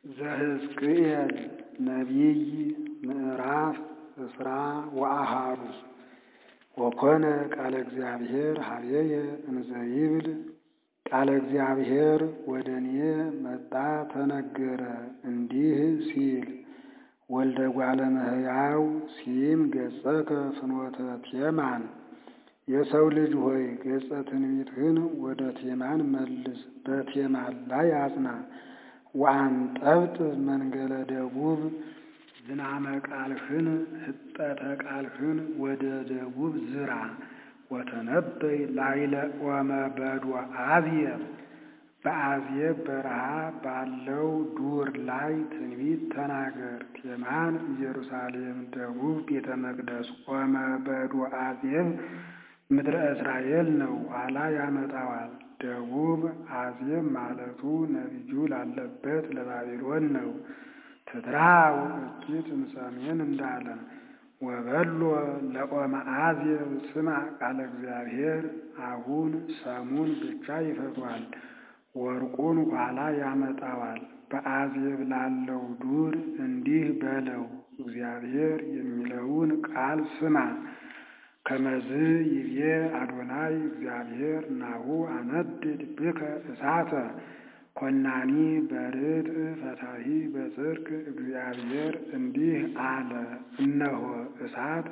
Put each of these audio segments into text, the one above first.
ዘሕዝቅኤል ነቢይ ምዕራፍ እስራ ወአሃዱ ወኮነ ቃለ እግዚአብሔር ኀበየ እንዘ ይብል ቃለ እግዚአብሔር ወደ እኔ መጣ ተነገረ እንዲህ ሲል ወልደ እጓለ እመሕያው ሲም ገጸከ ፍኖተ ቴማን የሰው ልጅ ሆይ ገጸ ትንቢትህን ወደ ቴማን መልስ፣ በቴማን ላይ አጽና። ወአንጠብጥ መንገለ ደቡብ ዝናመ ቃልህን ህጠተ ቃልህን ወደ ደቡብ ዝራ። ወተነበይ ላይለ ኦመ በዶ አዝየብ በአዝየብ በረሃ ባለው ዱር ላይ ትንቢት ተናገር። ቴማን ኢየሩሳሌም፣ ደቡብ ቤተ መቅደስ። ኦመ በዶ አዝየብ ምድረ እስራኤል ነው፣ ኋላ ያመጣዋል። ደቡብ አዝየብ ማለቱ ነቢዩ ላለበት ለባቢሎን ነው። ትድራው እኪት እምሰሜን እንዳለ ወበሎ ለኦመ አዝየብ ስማ ቃለ እግዚአብሔር። አሁን ሰሙን ብቻ ይፈቷል፣ ወርቁን ኋላ ያመጣዋል። በአዝየብ ላለው ዱር እንዲህ በለው እግዚአብሔር የሚለውን ቃል ስማ። ከመዝ ይቤ አዶናይ እግዚአብሔር ናሁ አነድድ ብከ እሳተ ኮናኒ በርድ ፈታሂ በጽድቅ እግዚአብሔር እንዲህ አለ፣ እነሆ እሳት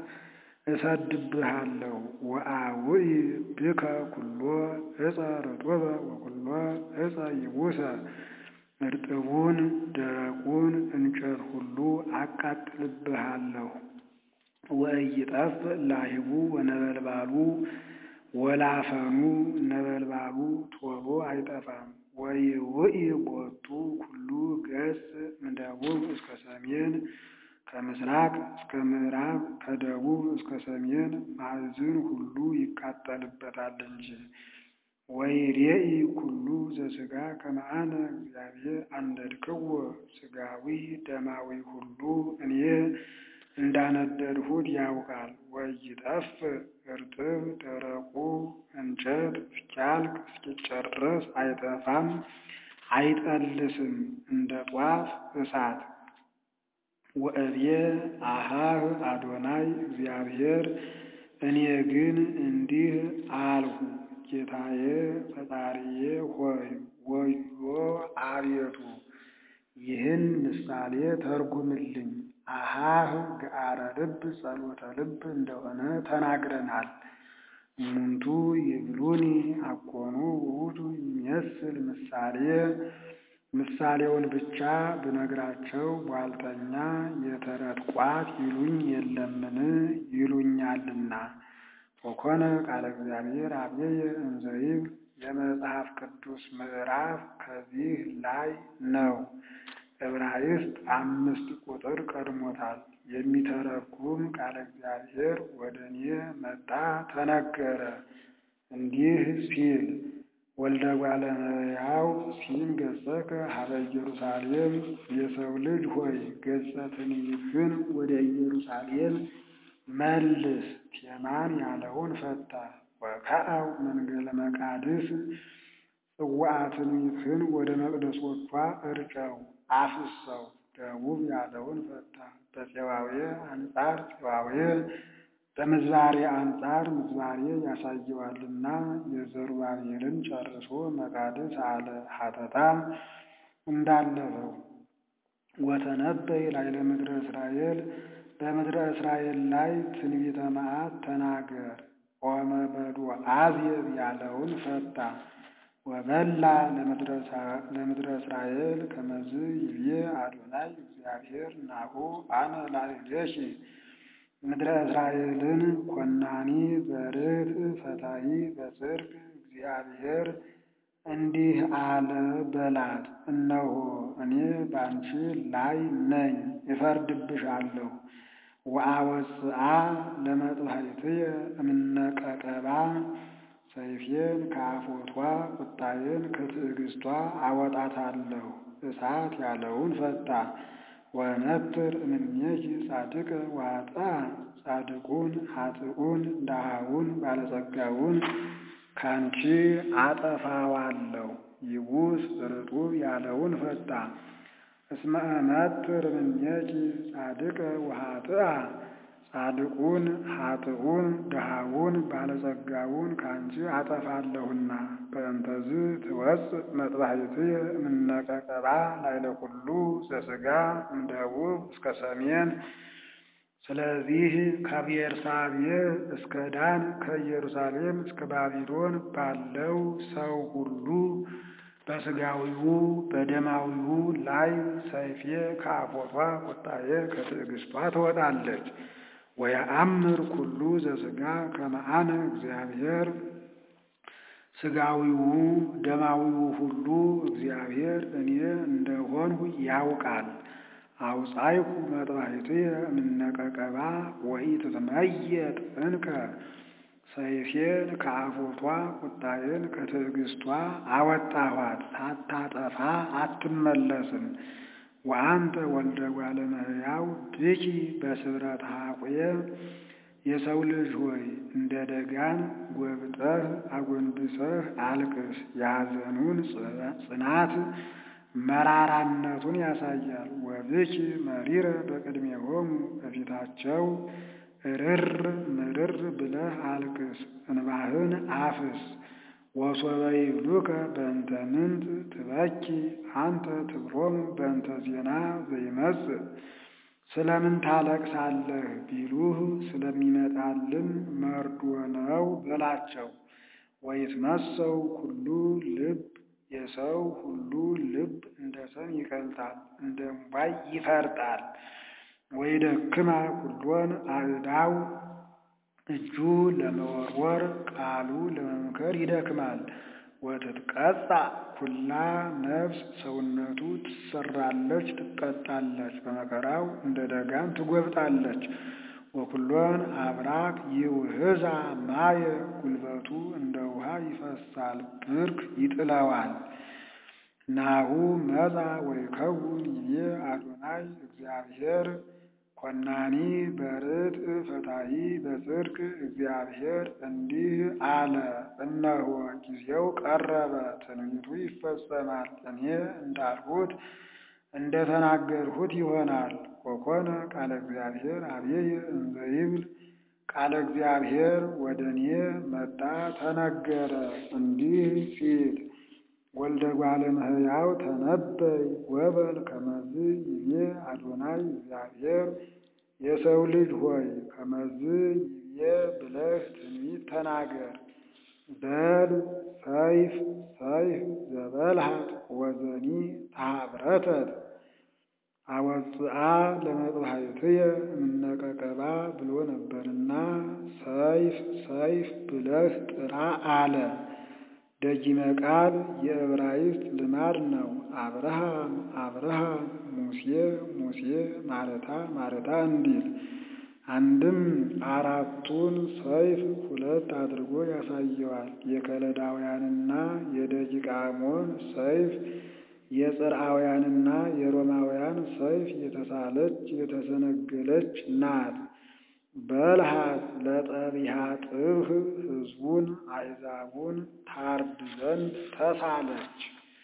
እሰድብሃለሁ ወአውኢ ብከ ኩሎ ዕፀ ርጡበ ወኩሎ ዕፀ ይቡሰ እርጥቡን ደረቁን እንጨት ሁሉ አቃጥልብሃለሁ። ወኢይጠፍ ላሂቡ ወነበልባሉ ወላፈኑ ነበልባሉ ቶሎ አይጠፋም። ወይውኢ ቦቱ ኩሉ ገጽ እምደቡብ እስከ ሰሜን ከምስራቅ እስከ ምዕራብ ከደቡብ እስከ ሰሜን ማዕዝን ሁሉ ይቃጠልበታል እንጂ። ወይሬኢ ኩሉ ዘሥጋ ከመ አነ እግዚአብሔር አንደድክዎ ሥጋዊ ደማዊ ሁሉ እኔ እንዳነደድሁት ያውቃል። ወኢይጠፍ እርጥብ ደረቁ እንጨት እስኪያልቅ እስኪጨረስ አይጠፋም አይጠልስም እንደ ጧፍ እሳት። ወእብየ አሃህ አዶናይ እግዚአብሔር እኔ ግን እንዲህ አልሁ፣ ጌታዬ ፈጣሪዬ ሆይ ወዮ አቤቱ ይህን ምሳሌ ተርጉምልኝ። አሃህ ገአረ ልብ ጸሎተ ልብ እንደሆነ ተናግረናል። እሙንቱ ይብሉኒ አኮኑ ውእቱ ይመስል ምሳሌ ምሳሌውን ብቻ ብነግራቸው ቧልተኛ የተረት ቋት ይሉኝ የለምን ይሉኛልና። ወኮነ ቃለ እግዚአብሔር ኀበየ እንዘ ይብል የመጽሐፍ ቅዱስ ምዕራፍ ከዚህ ላይ ነው። ዕብራይስጥ አምስት ቁጥር ቀድሞታል። የሚተረጉም ቃለ እግዚአብሔር ወደ እኔ መጣ ተነገረ እንዲህ ሲል ወልደ እጓለ እመሕያው ሲም ገጸከ ኀበ ኢየሩሳሌም የሰው ልጅ ሆይ ገጸ ትንቢትህን ወደ ኢየሩሳሌም መልስ። ቴማን ያለውን ፈታ። ወከዐው መንገለ መቃድስ ጽዋዐ ትንቢትህን ወደ መቅደሶቿ እርጨው አፍሰው። ደቡብ ያለውን ፈታ። በፄዋዌ አንጻር ፄዋዌ በምዝባሬ አንጻር ምዝባሬ ያሳየዋልና የዘሩባቤልን ጨርሶ መቃድስ አለ ሀተታ እንዳለፈው። ወተነበይ ላዕለ ምድረ እስራኤል በምድረ እስራኤል ላይ ትንቢተ መዓት ተናገር። ኦመ በዶ አዝየብ ያለውን ፈታ። ወበላ ለምድረ እስራኤል ከመዝ ይብዬ አዶናይ እግዚአብሔር ናሁ አነ ላዕሌኪ ምድረ እስራኤልን ኮናኒ በርትዕ ፈታሒ በጽድቅ እግዚአብሔር እንዲህ አለ በላት፣ እነሆ እኔ ባንቺ ላይ ነኝ እፈርድብሻለሁ። ወአወፅአ ለመጥባሕትየ እምነቀቀባ ሰይፌን ከአፎቷ ቁጣዬን ከትዕግስቷ አወጣታለሁ። እሳት ያለውን ፈታ። ወነትር እምኔኪ ጻድቀ ወኃጥአ ጻድቁን ኃጥኡን ድሃውን ባለጸጋውን ካንቺ አጠፋዋለሁ። ይቡስ ርጡብ ያለውን ፈታ። እስመ እመትር እምኔኪ ጻድቀ ወኃጥአ ጻድቁን ኃጥኡን ድሃውን ባለጸጋውን ከአንቺ አጠፋለሁና። በእንተዝ ትወፅእ መጥባሕትየ እምነቀቀባ ላዕለ ኩሉ ዘሥጋ እምደቡብ እስከ ሰሜን። ስለዚህ ከቤርሳቤህ እስከ ዳን ከኢየሩሳሌም እስከ ባቢሎን ባለው ሰው ሁሉ በሥጋዊው በደማዊው ላይ ሰይፌ ከአፎቷ ቁጣዬ ከትዕግስቷ ትወጣለች። ወየአምር ኩሉ ዘሥጋ ከመ አነ እግዚአብሔር ሥጋዊው ደማዊው ሁሉ እግዚአብሔር እኔ እንደሆንሁ ያውቃል። አውጻይኩ መጥባሕትየ እምነቀቀባ ወኢትትመየጥ እንከ ሰይፌን ከአፎቷ ቁጣዬን ከትዕግስቷ አወጣኋት፣ ሳታጠፋ አትመለስም። ወአንተ ወልደ እጓለ እመሕያው ብኪ በስብረት ሐቁየ የሰው ልጅ ሆይ እንደ ደጋን ጎብጠህ አጎንብሰህ አልቅስ። የሐዘኑን ጽናት መራራነቱን ያሳያል። ወብኪ መሪረ በቅድሜሆሙ በፊታቸው እርር ምርር ብለህ አልቅስ፣ እንባህን አፍስ። ወሶበ ይብሉከ በእንተ ምንት ትበኪ አንተ ትብሎሙ በእንተ ዜና ዘይመጽእ ስለምን ታለቅሳለህ ቢሉህ ስለሚመጣልን መርዶ ነው በላቸው። ወይትመሰው ኩሉ ልብ የሰው ሁሉ ልብ እንደ ሰም ይቀልጣል፣ እንደ እምቧይ ይፈርጣል። ወይደክማ ኩሎን አእዳው እጁ ለመወርወር ቃሉ ለመምከር ይደክማል። ወትትቀጻ ኩላ ነፍስ ሰውነቱ ትሰራለች፣ ትቀጣለች፣ በመከራው እንደ ደጋን ትጎብጣለች። ወኩሎን አብራክ ይውህዛ ማየ ጉልበቱ እንደ ውሃ ይፈሳል፣ ብርክ ይጥለዋል። ናሁ መጻ ወይከውን ይቤ አዶናይ እግዚአብሔር ኮናኒ በርት ፈታሒ በጽድቅ እግዚአብሔር እንዲህ አለ፣ እነሆ ጊዜው ቀረበ፣ ትንቢቱ ይፈጸማል። እኔ እንዳልሁት እንደ ተናገርሁት ይሆናል። ወኮነ ቃለ እግዚአብሔር አብየ እንዘ ይብል ቃለ እግዚአብሔር ወደ እኔ መጣ ተነገረ እንዲህ ሲል ወልደ እጓለ እመሕያው ተነበይ ወበል ከመዝ ይቤ አዶናይ እግዚአብሔር የሰው ልጅ ሆይ ከመዝ ይቤ ብለህ ትንቢት ተናገር። በል ሰይፍ ሰይፍ ዘበልሃት ወዘኒ ተሃብረተት አወፅአ ለመጥባሕትየ እምነቀቀባ ብሎ ነበርና ሰይፍ ሰይፍ ብለህ ጥራ አለ። ደጊመ ቃል የዕብራይስጥ ልማድ ነው። አብርሃም አብርሃም፣ ሙሴ ሙሴ፣ ማረታ ማረታ እንዲል አንድም አራቱን ሰይፍ ሁለት አድርጎ ያሳየዋል። የከለዳውያንና የደቂቃሞን ሰይፍ የጽርአውያንና የሮማውያን ሰይፍ የተሳለች የተሰነገለች ናት። በልሃት ለጠቢሃ ጥብህ ሕዝቡን አሕዛቡን ታርድ ዘንድ ተሳለች።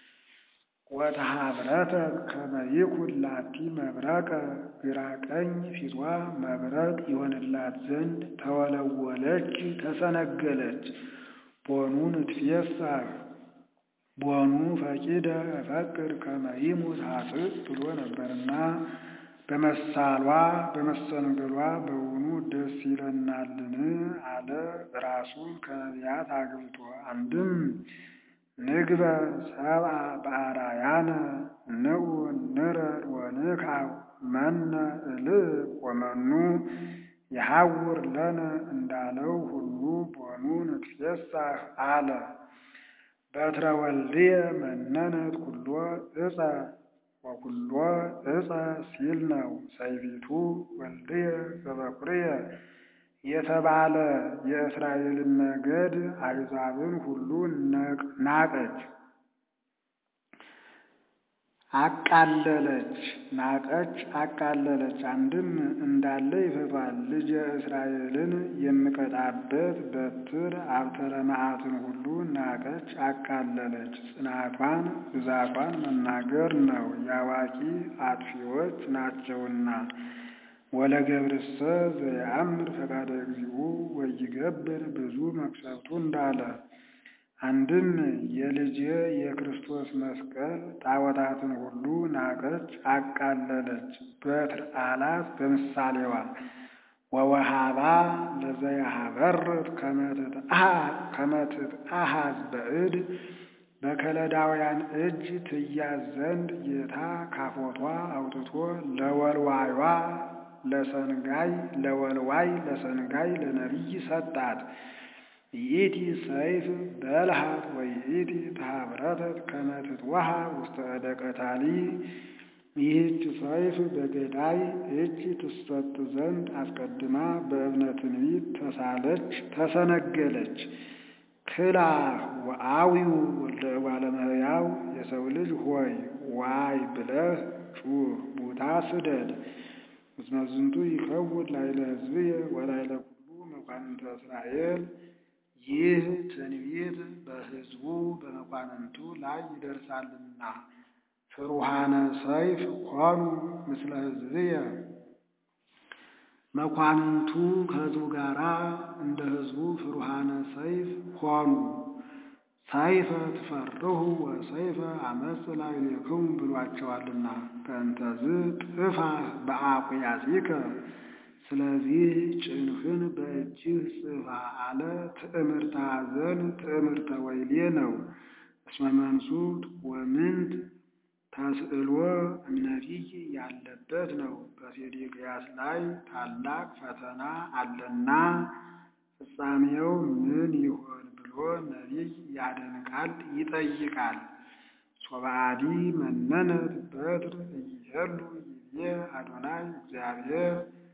ወተሃብረተ ከመ ይኩን ላቲ መብረቀ ግራ ቀኝ ፊቷ መብረቅ ይሆንላት ዘንድ ተወለወለች፣ ተሰነገለች። ቦኑ ንትፌሳህ ቦኑ ፈቂደ እፈቅድ ከመ ይሙት ኃጥእ ብሎ ነበርና በመሳሏ በመሰንገሏ በውኑ ደስ ይለናልን? አለ ራሱን ከነቢያት አግብቶ። አንድም ንግበ ሰብአ በአራያነ ንዑ ንረድ ወንክዓብ መነ እልብ ወመኑ የሐውር ለነ እንዳለው ሁሉ ቦኑ ንትፌሳህ አለ። በትረ ወልድየ መነነት ኩሎ ዕፀ ወኩሎ ዕፀ ሲል ነው። ሰይፊቱ ወልድየ ዘበኩርየ የተባለ የእስራኤልን ነገድ አሕዛብን ሁሉ ናቀች። አቃለለች ናቀች አቃለለች። አንድም እንዳለ ይፈቷል። ልጄ እስራኤልን የምቀጣበት በትር አብተረ መዓትን ሁሉ ናቀች አቃለለች። ጽናቷን ብዛቷን መናገር ነው፣ የአዋቂ አጥፊዎች ናቸውና። ወለገብርሰ ዘየአምር ፈቃደ እግዚኡ ወይገብር ብዙ መቅሰፍቱ እንዳለ አንድም የልጄ የክርስቶስ መስቀል ጣዖታትን ሁሉ ናቀች አቃለለች። በትር አላት በምሳሌዋ ወወሃባ ለዘያሃበርት ከመትት አሃዝ በእድ በከለዳውያን እጅ ትያዝ ዘንድ ጌታ ካፎቷ አውጥቶ ለወልዋዩዋ ለሰንጋይ ለወልዋይ ለሰንጋይ ለነቢይ ሰጣት። ይእቲ ሰይፍ በልሃት ወይእቲ ተሃብረተት ከመ ትትወሃ ውስተ እደ ቀታሊ። ይህች ሰይፍ በገዳይ እጅ ትሰጥ ዘንድ አስቀድማ በእብነ ትንቢት ተሳለች ተሰነገለች። ክላ ወአዊው ወልደ እጓለ እመሕያው የሰው ልጅ ሆይ ዋይ ብለህ ጩህ ቡታ ስደድ። እስመ ዝንቱ ይከውድ ላዕለ ሕዝብየ ወላዕለ ኩሉ መኳንንተ እስራኤል ይህ ትንቢት በሕዝቡ በመኳንንቱ ላይ ይደርሳልና። ፍሩሃነ ሰይፍ ኮኑ ምስለ ሕዝብየ መኳንንቱ ከሕዝቡ ጋር እንደ ሕዝቡ ፍሩሃነ ሰይፍ ሆኑ። ሰይፈ ትፈርሁ ወሰይፈ አመፅ ላዕሌክሙ ብሏቸዋልና። ከእንተዝ ጥፋህ በአቁያጺከ ስለዚህ ጭንህን በእጅህ ጽፋ አለ። ትዕምርተ ኀዘን ትዕምርተ ወይሌ ነው። እስመ መንሱት ወምንት ተስዕሎ እምነቢይ ያለበት ነው። በሴዴቅያስ ላይ ታላቅ ፈተና አለና ፍጻሜው ምን ይሆን ብሎ ነቢይ ያደንቃል ይጠይቃል። ሶብአዲ መነነት በትር እይሄሉ ይቤ አዶናይ እግዚአብሔር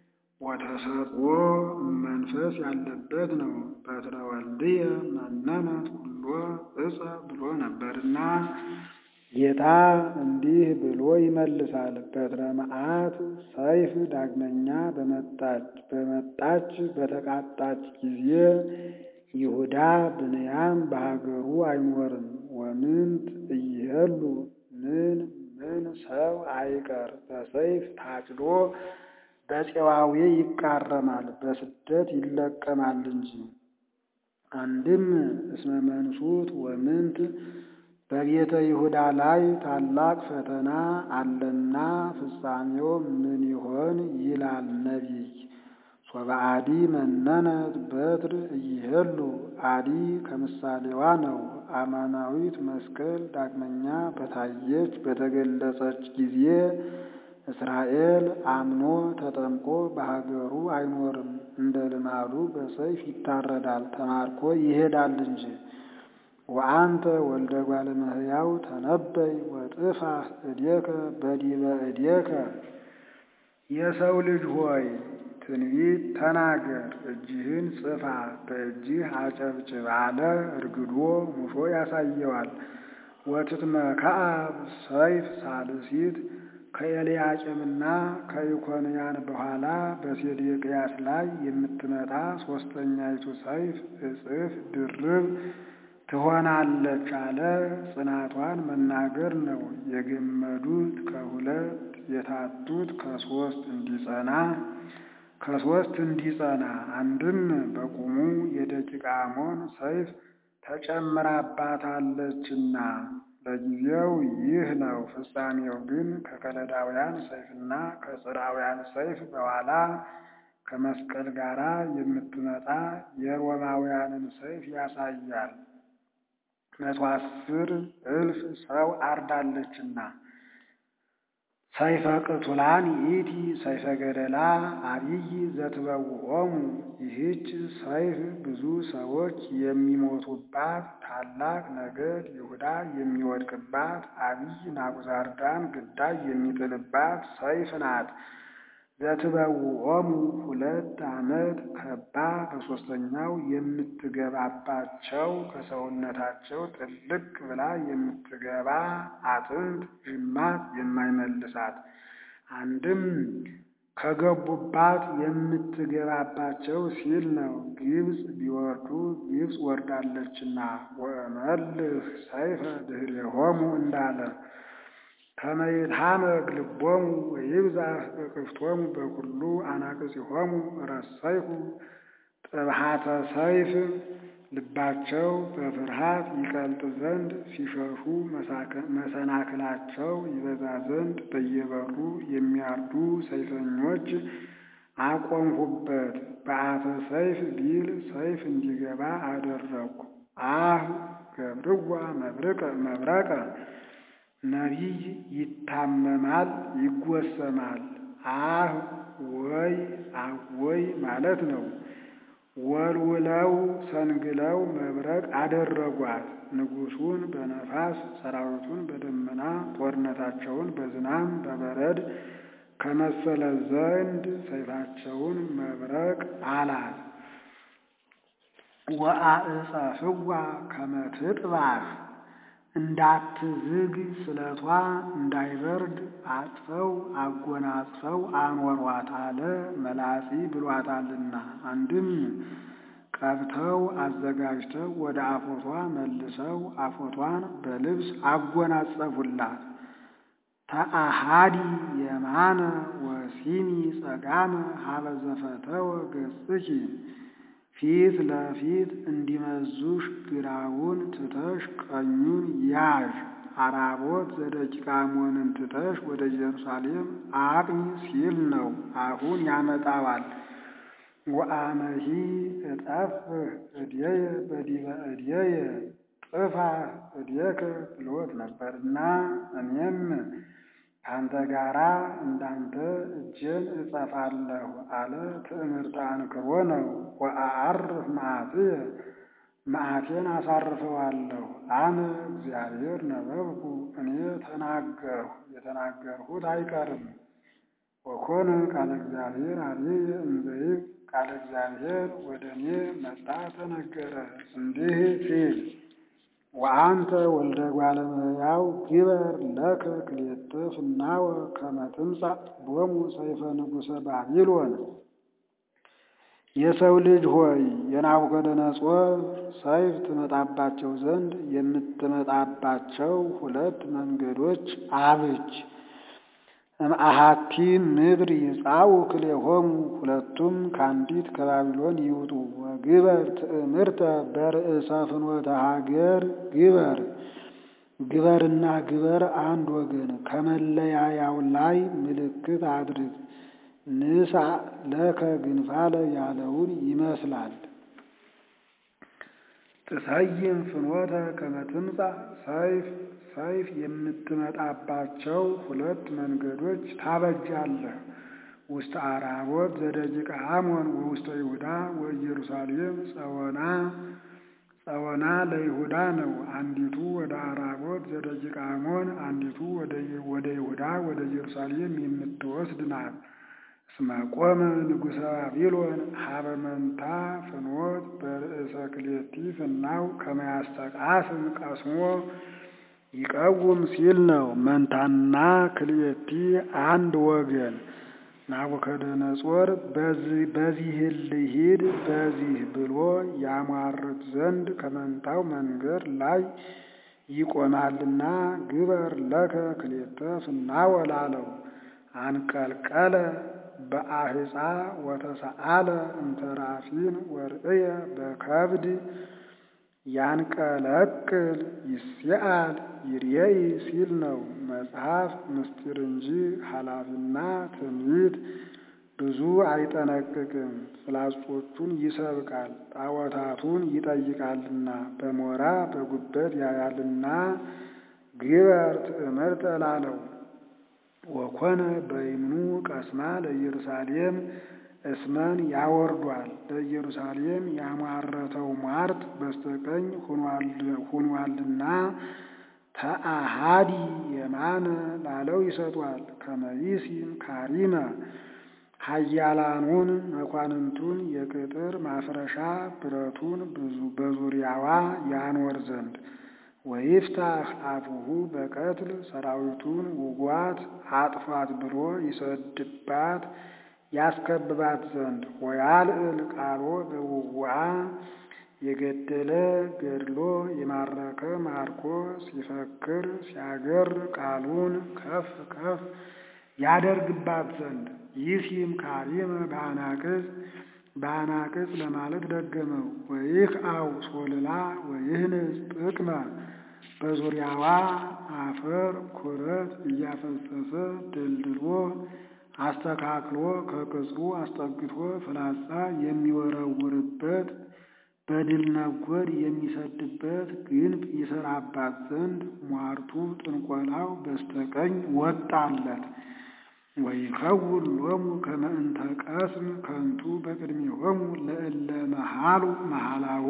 ወተሰጥኦ መንፈስ ያለበት ነው። በትረ ወልድየ መነነት ሁሎ እፀ ብሎ ነበርና ጌታ እንዲህ ብሎ ይመልሳል። በትረ መዓት ሰይፍ ዳግመኛ በመጣች በመጣች በተቃጣች ጊዜ ይሁዳ ብንያም በሀገሩ አይኖርም። ወምንት እይሄሉ ምን ምን ሰው አይቀር በሰይፍ ታጭዶ በፄዋዌ ይቃረማል፣ በስደት ይለቀማል እንጂ። አንድም እስመ መንሱት ወምንት በቤተ ይሁዳ ላይ ታላቅ ፈተና አለና ፍጻሜው ምን ይሆን ይላል ነቢይ። ሶበአዲ መነነት በትር እይሄሉ አዲ ከምሳሌዋ ነው። አማናዊት መስቀል ዳግመኛ በታየች በተገለጸች ጊዜ እስራኤል አምኖ ተጠምቆ በሀገሩ አይኖርም። እንደ ልማዱ በሰይፍ ይታረዳል፣ ተማርኮ ይሄዳል እንጂ። ወአንተ ወልደ እጓለ እመሕያው ተነበይ ወጥፋህ እዴከ በዲበ እዴከ የሰው ልጅ ሆይ ትንቢት ተናገር፣ እጅህን ጽፋ፣ በእጅህ አጨብጭብ አለ። እርግዶ ሙሾ ያሳየዋል። ወትትመከዓብ ሰይፍ ሳልሲት ከኤልያቄምና ከኢኮንያን በኋላ በሴዴቅያስ ላይ የምትመጣ ሦስተኛይቱ ሰይፍ እጽፍ ድርብ ትሆናለች አለ። ጽናቷን መናገር ነው። የገመዱት ከሁለት የታቱት ከሦስት እንዲጸና ከሦስት እንዲጸና አንድም በቁሙ የደቂቀ አሞን ሰይፍ ተጨምራባታለችና ለጊዜው ይህ ነው። ፍጻሜው ግን ከከለዳውያን ሰይፍና ከጽራውያን ሰይፍ በኋላ ከመስቀል ጋር የምትመጣ የሮማውያንን ሰይፍ ያሳያል። መቶ አስር እልፍ ሰው አርዳለችና ሰይፈ ቅቱላን ይእቲ ሰይፈ ገደላ አብይ ዘትበውዖሙ ይህች ሰይፍ ብዙ ሰዎች የሚሞቱባት ታላቅ ነገድ ይሁዳ የሚወድቅባት አብይ ናቡዛርዳን ግዳይ የሚጥልባት ሰይፍ ናት። ዘትበውዖሙ ሁለት ዓመት ከባ በሦስተኛው የምትገባባቸው ከሰውነታቸው ጥልቅ ብላ የምትገባ አጥንት ጅማት የማይመልሳት አንድም ከገቡባት የምትገባባቸው ሲል ነው። ግብፅ ቢወርዱ ግብፅ ወርዳለችና ወእመልህ ሰይፈ ድኅሬሆሙ እንዳለ ከመ ይትሐመግ ልቦሙ ወይብዛሕ እቅፍቶሙ በኵሉ አናቅጽሆሙ ረሰይኩ ጥብሐተ ሰይፍ ልባቸው በፍርሃት ይቀልጥ ዘንድ ሲሸሹ መሰናክላቸው ይበዛ ዘንድ በየበሩ የሚያርዱ ሰይፈኞች አቆምሁበት። በአፈ ሰይፍ ቢል ሰይፍ እንዲገባ አደረግኩ። አህ ገብርዋ መብረቀ ነቢይ ይታመማል ይጎሰማል። አህ ወይ አወይ ማለት ነው። ወልውለው ሰንግለው መብረቅ አደረጓት። ንጉሡን በነፋስ ሰራዊቱን በደመና ጦርነታቸውን በዝናም በበረድ ከመሰለ ዘንድ ሰይፋቸውን መብረቅ አላት። ወአዕፀፍዋ ከመ ትጥባሕ እንዳትዝግ ስለቷ እንዳይበርድ አጥፈው አጎናጽፈው አኖሯት አለ መላጺ ብሏታልና። አንድም ቀብተው አዘጋጅተው ወደ አፎቷ መልሰው አፎቷን በልብስ አጎናጸፉላት። ተአሃዲ የማነ ወሲኒ ጸጋመ ሀበ ዘፈተወ ገጽኪ ፊት ለፊት እንዲመዙሽ ግራውን ትተሽ ቀኙን ያዥ። አራቦት ዘደቂቀ አሞንን ትተሽ ወደ ኢየሩሳሌም አቅኝ ሲል ነው። አሁን ያመጣዋል። ወአመሂ እጠፍህ እድየ በዲበ እድየየ ጥፋ እድየከ ብሎት ነበርና እኔም ከአንተ ጋራ እንዳንተ እጄን እጸፋለሁ አለ። ትዕምርተ አንክሮ ነው። ወአዐርፍ መዓትየ መዓቴን አሳርፈዋለሁ። አነ እግዚአብሔር ነበብኩ እኔ ተናገርሁ፣ የተናገርሁት አይቀርም። ወኮነ ቃለ እግዚአብሔር አብየ እንዘይብ ቃለ እግዚአብሔር ወደ እኔ መጣ ተነገረ እንዲህ ሲል ወአንተ ወልደ እጓለ እመሕያው ግበር ለከ ክልኤተ ፍናወ ከመ ትምጻእ ቦሙ ሰይፈ ንጉሠ ባቢሎን። የሰው ልጅ ሆይ የናቡከደነፆር ሰይፍ ትመጣባቸው ዘንድ የምትመጣባቸው ሁለት መንገዶች አብጅ። እምአሐቲ ምድር ይጻኡ ክልኤሆሙ ሁለቱም ከአንዲት ከባቢሎን ይውጡ። ወግበር ትዕምርተ በርእሰ ፍኖተ ሀገር ግበር ግበርና ግበር አንድ ወገን ከመለያያው ላይ ምልክት አድርግ። ንሳ ለከ ግንፋለ ያለውን ይመስላል። ትሰይም ፍኖተ ከመ ትምጻእ ሰይፍ ሰይፍ የምትመጣባቸው ሁለት መንገዶች ታበጃለህ። ውስተ አራቦት ዘደቂቀ አሞን ወውስተ ይሁዳ ወኢየሩሳሌም ጸወና ጸወና ለይሁዳ ነው። አንዲቱ ወደ አራቦት ዘደቂቀ አሞን፣ አንዲቱ ወደ ይሁዳ ወደ ኢየሩሳሌም የምትወስድ ናት። እስመ ቆመ ንጉሠ ባቢሎን ሀበ መንታ ፍኖት በርእሰ ክልኤቲ ፍናው ከመ ያስተቃስም ቀስሞ ይቀውም ሲል ነው። መንታና ክልኤቲ አንድ ወገን ናቡከደነፆር በዚህ ልሂድ በዚህ ብሎ ያሟርት ዘንድ ከመንታው መንገድ ላይ ይቆማልና ግበር ለከ ክልኤተ ፍናወ ላለው አንቀልቀለ በአህፃ ወተሰአለ እንተራፊን ወርእየ በከብድ ያንቀለቅል ይስአል ይርየይ ሲል ነው። መጽሐፍ ምስጢር እንጂ ኃላፊና ትንቢት ብዙ አይጠነቅቅም። ፍላጾቹን ይሰብቃል፣ ጣዖታቱን ይጠይቃልና በሞራ በጉበት ያያልና ግበር ትዕምርተ ላለው ወኮነ በይምኑ ቀስማ ለኢየሩሳሌም እስመን ያወርዷል። ለኢየሩሳሌም ያሟረተው ሟርት በስተቀኝ ሁኗልና ተአሃዲ የማነ ላለው ይሰጧል። ከመይሲም ካሪመ ኃያላኑን መኳንንቱን የቅጥር ማፍረሻ ብረቱን በዙሪያዋ ያኖር ዘንድ ወይፍታህ አፉሁ በቀትል ሰራዊቱን ውጓት አጥፏት ብሎ ይሰድባት ያስከብባት ዘንድ ወያልዕል ቃሎ በውጉዓ የገደለ ገድሎ የማረከ ማርኮ ሲፈክር ሲያገር ቃሉን ከፍ ከፍ ያደርግባት ዘንድ ይሲም ካሪመ በአናቅጽ በአናቅጽ ለማለት ደገመው። ወይህ አው ሶልላ ወይህንጽ ጥቅመ በዙሪያዋ አፈር ኩረት እያፈሰሰ ደልድሎ አስተካክሎ ከቅጽሩ አስጠግቶ ፍላጻ የሚወረውርበት በድል ነጎድ የሚሰድበት ግንብ ይሰራባት ዘንድ ሟርቱ ጥንቆላው በስተቀኝ ወጣለት። ወይከውን ሎሙ ከመ እንተ ቀስም ከንቱ በቅድሜሆሙ ለእለ መሃሉ መሃላው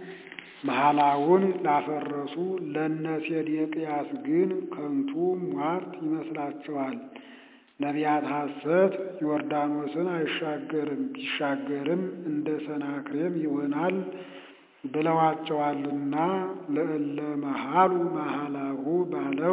መሃላውን ላፈረሱ ለነ ሴዴቅያስ ግን ከንቱ ሟርት ይመስላቸዋል። ነቢያት ሐሰት ዮርዳኖስን አይሻገርም ቢሻገርም እንደ ሰናክሬም ይሆናል ብለዋቸዋልና ለእለ መሃሉ መሃላሁ ባለው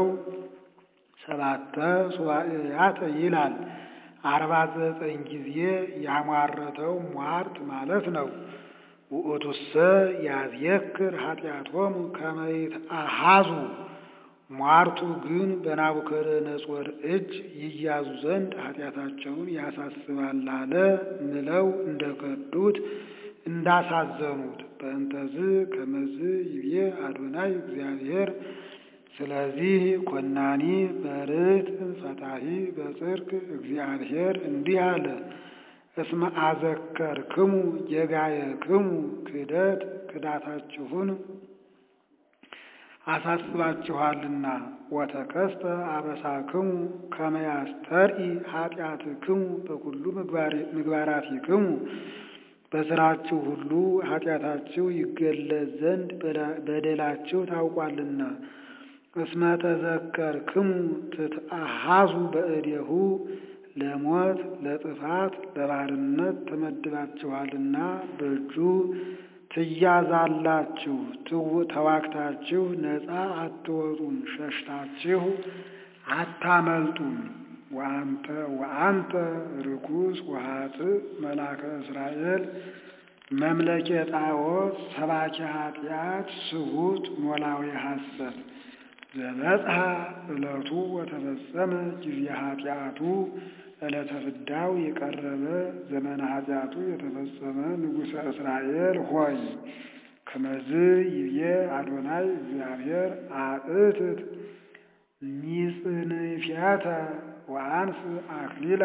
ሰባተ ሱባኤያት ይላል። አርባ ዘጠኝ ጊዜ ያሟረተው ሟርት ማለት ነው። ውእቱሰ ያዝየክር ኃጢአቶሙ ከመ ይትአሃዙ ሟርቱ ግን በናቡከደነጾር እጅ ይያዙ ዘንድ ኃጢአታቸውን ያሳስባል አለ። ምለው እንደከዱት እንዳሳዘኑት በእንተዝ ከመዝ ይቤ አዶናይ እግዚአብሔር ስለዚህ ኮናኒ በርት ፈታሂ በጽድቅ እግዚአብሔር እንዲህ አለ። እስመ አዘከርክሙ ጌጋየክሙ ክደት ክዳታችሁን አሳስባችኋልና ወተከስተ አበሳክሙ ከመ ያስተርኢ ኃጢአትክሙ በኩሉ ምግባራቲክሙ በስራችሁ ሁሉ ኃጢአታችሁ ይገለጽ ዘንድ በደላችሁ ታውቋልና። እስመ ተዘከርክሙ ትትአሃዙ በእዴሁ ለሞት ለጥፋት ለባርነት ተመድባችኋልና በእጁ ትያዛላችሁ። ተዋግታችሁ ነፃ አትወጡም፣ ሸሽታችሁ አታመልጡም። ወአንተ ወአንተ ርኩስ ወኃጥእ መላከ እስራኤል መምለኬ ጣዖት ሰባኪ ኃጢአት ስሁት ኖላዊ ሐሰት ዘበጽሐ ዕለቱ ወተፈጸመ ጊዜ ኃጢአቱ ዕለተ ፍዳው የቀረበ ዘመነ ኃጢአቱ የተፈጸመ ንጉሠ እስራኤል ሆይ ከመዝ ይብዬ አዶናይ እግዚአብሔር አእትት ሚጽንፊያተ ወአንስ አክሊለ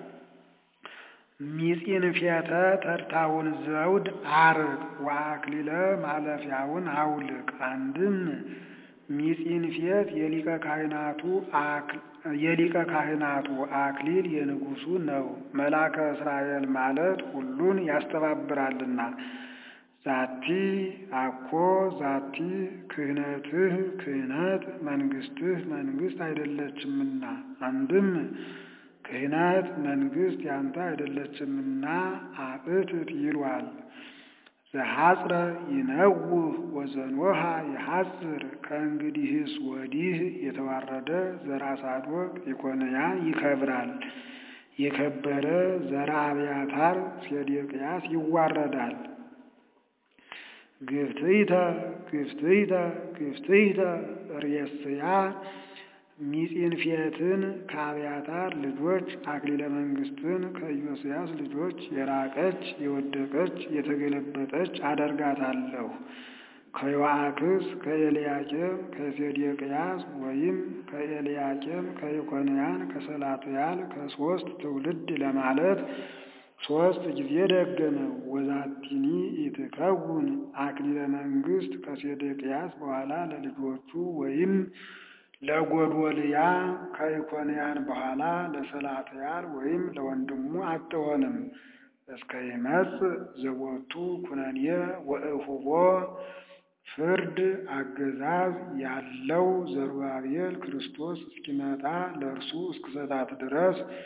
ሚጽንፊያተ ተርታውን ዘውድ አርቅ ወአክሊለ ማለፊያውን አውልቅ። አንድም ሚጽንፌት የሊቀ ካህናቱ የሊቀ ካህናቱ አክሊል የንጉሱ ነው። መላከ እስራኤል ማለት ሁሉን ያስተባብራልና። ዛቲ አኮ ዛቲ ክህነትህ ክህነት መንግስትህ መንግስት አይደለችምና። አንድም ክህነት መንግስት ያንተ አይደለችምና አእትት ይሏል። ዘሐጽረ ይነውህ ወዘንወሃ የሐጽር ከእንግዲህስ ወዲህ የተዋረደ ዘራ ሳዶቅ ኢኮንያ ይከብራል። የከበረ ዘራ አብያታር ሴዴቅያስ ይዋረዳል። ግፍትይተ ግፍትይተ ግፍትይተ ርእስያ ሚጺንፌትን ከአብያታር ልጆች አክሊለ መንግስትን ከኢዮስያስ ልጆች የራቀች የወደቀች የተገለበጠች አደርጋታለሁ። ከዮአክስ ከኤልያቄም ከሴዴቅያስ ወይም ከኤልያቄም ከኢኮንያን ከሰላትያል ከሶስት ትውልድ ለማለት ሶስት ጊዜ ደገመ። ወዛቲኒ ኢትከውን አክሊለ መንግስት ከሴዴቅያስ በኋላ ለልጆቹ ወይም ለጎዶልያ ከኢኮንያን በኋላ ለሰላትያል ወይም ለወንድሙ አትሆንም። እስከ ይመጽእ ዘቦቱ ኩነኔ ወእሁቦ ፍርድ አገዛዝ ያለው ዘሩባቤል ክርስቶስ እስኪመጣ ለእርሱ እስክሰጣት ድረስ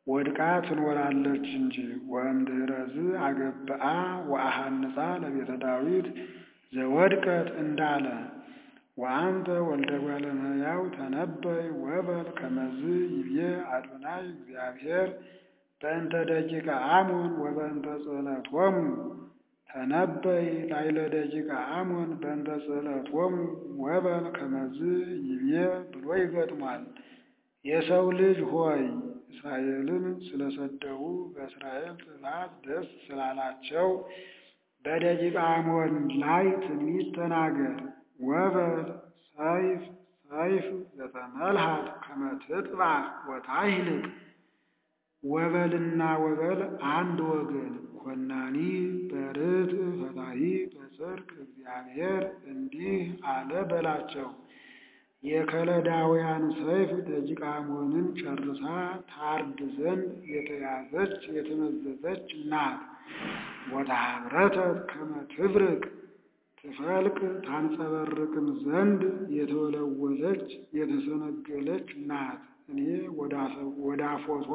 ወድቃ ትኖራለች እንጂ። ወእምድኅረዝ አገብአ ወአሐንጻ ለቤተ ዳዊት ዘወድቀት እንዳለ ወአንተ ወልደ እጓለ እመሕያው ተነበይ ወበል ከመዝ ይቤ አዶናይ እግዚአብሔር በእንተ ደቂቀ አሞን ወበእንተ ጽሕለቶሙ ተነበይ ላዕለ ደቂቀ አሞን በእንተ ጽሕለቶሙ ወበል ከመዝ ይቤ ብሎ ይገጥሟል። የሰው ልጅ ሆይ እስራኤልን ስለሰደቡ በእስራኤል ጥፋት ደስ ስላላቸው በደቂቀ አሞን ላይ ትንቢት ተናገር። ወበል ሰይፍ ሰይፍ ዘተመልሃት ከመ ትጥባሕ ወታሕልቅ ወበልና ወበል አንድ ወገን ኮናኒ በርትዕ ፈታሒ በጽድቅ እግዚአብሔር እንዲህ አለ በላቸው። የከለዳውያን ሰይፍ ደቂቀ አሞንን ጨርሳ ታርድ ዘንድ የተያዘች የተመዘዘች ናት። ወተሃብረተት ከመ ትብርቅ ትፈልቅ ታንጸበርቅም ዘንድ የተወለወለች የተሰነገለች ናት። እኔ ወደ አፎቷ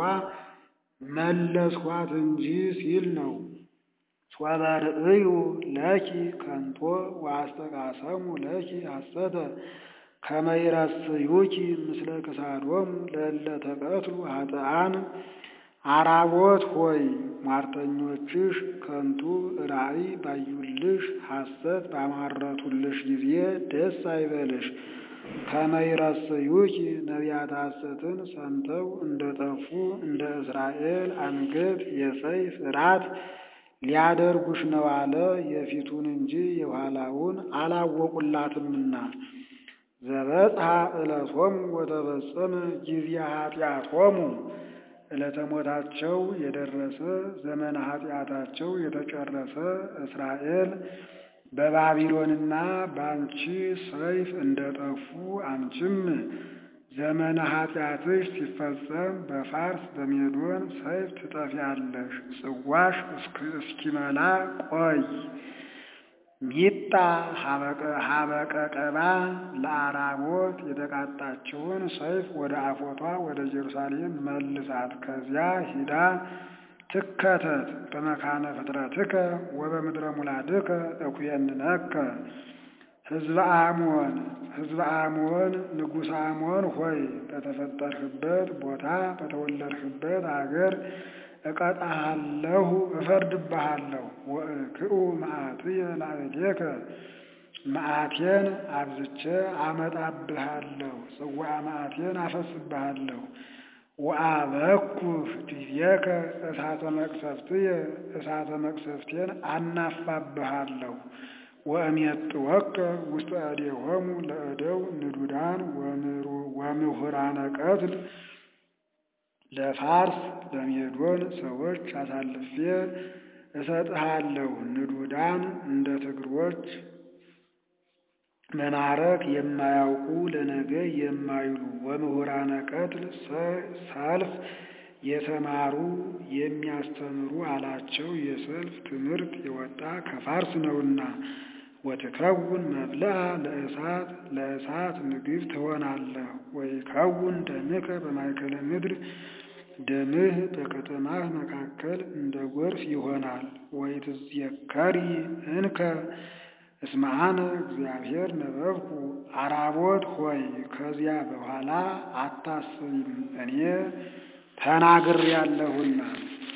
መለስኳት እንጂ ሲል ነው። ሶበ ርእዩ ለኪ ከንቶ ወአስተቃሰሙ ለኪ ሐሰተ ከመ ይረስዩኪ ምስለ ክሳዶሙ ለእለ ተቀትሉ ኃጥኣን አራቦት ሆይ ሟርተኞችሽ ከንቱ ራእይ ባዩልሽ ሐሰት ባማረቱልሽ ጊዜ ደስ አይበልሽ። ከመ ይረስዩኪ ነቢያተ ሐሰትን ሰምተው እንደ ጠፉ እንደ እስራኤል አንገት የሰይፍ ራት ሊያደርጉሽ ነው አለ። የፊቱን እንጂ የኋላውን አላወቁላትምና። ዘበጽሐ ዕለቶሙ ወተፈጸመ ጊዜ ኃጢአቶሙ ዕለተ ሞታቸው የደረሰ ዘመነ ኃጢአታቸው የተጨረሰ እስራኤል በባቢሎንና በአንቺ ሰይፍ እንደጠፉ አንቺም ዘመነ ኃጢአትሽ ሲፈጸም በፋርስ በሜዶን ሰይፍ ትጠፊያለሽ። ጽዋሽ እስኪመላ ቆይ። ሚጣ ሀበቀ ቀባ ለአራቦት የተቃጣችውን ሰይፍ ወደ አፎቷ ወደ ኢየሩሳሌም መልሳት። ከዚያ ሂዳ ትከተት በመካነ ፍጥረትከ ወበምድረ ሙላድከ እኩየንነከ ሕዝበ አሞን ሕዝበ አሞን ንጉሥ አሞን ሆይ በተፈጠርህበት ቦታ በተወለድህበት አገር እቀጣሃለሁ፣ እፈርድብሃለሁ። ወእክኡ መዓትየ ላዕሌከ መዓቴን አብዝቼ አመጣብሃለሁ፣ ጽዋ መዓቴን አፈስብሃለሁ። ወአበኩህ ዲቤከ እሳተ መቅሰፍትየ እሳተ መቅሰፍቴን አናፋብሃለሁ። ወእሜጥወከ ውስተ እዴሆሙ ለእደው ንዱዳን ወምሁራነ ቀትል ለፋርስ ለሜዶን ሰዎች አሳልፌ እሰጥሃለሁ። ንዱዳን እንደ ትግሮች መማረክ የማያውቁ ለነገ የማይሉ ወምሁራነ ቀትል ሰልፍ የተማሩ የሚያስተምሩ አላቸው። የሰልፍ ትምህርት የወጣ ከፋርስ ነውና። ወትከውን መብልአ ለእሳት ለእሳት ምግብ ትሆናለህ። ወይከውን ደምከ በማእከለ ምድር ደምህ በከተማህ መካከል እንደ ጎርፍ ይሆናል። ወይትዘከሪ እንከ እስመ አነ እግዚአብሔር ነበብኩ። አራቦት ሆይ ከዚያ በኋላ አታስቢም፣ እኔ ተናግሬአለሁና።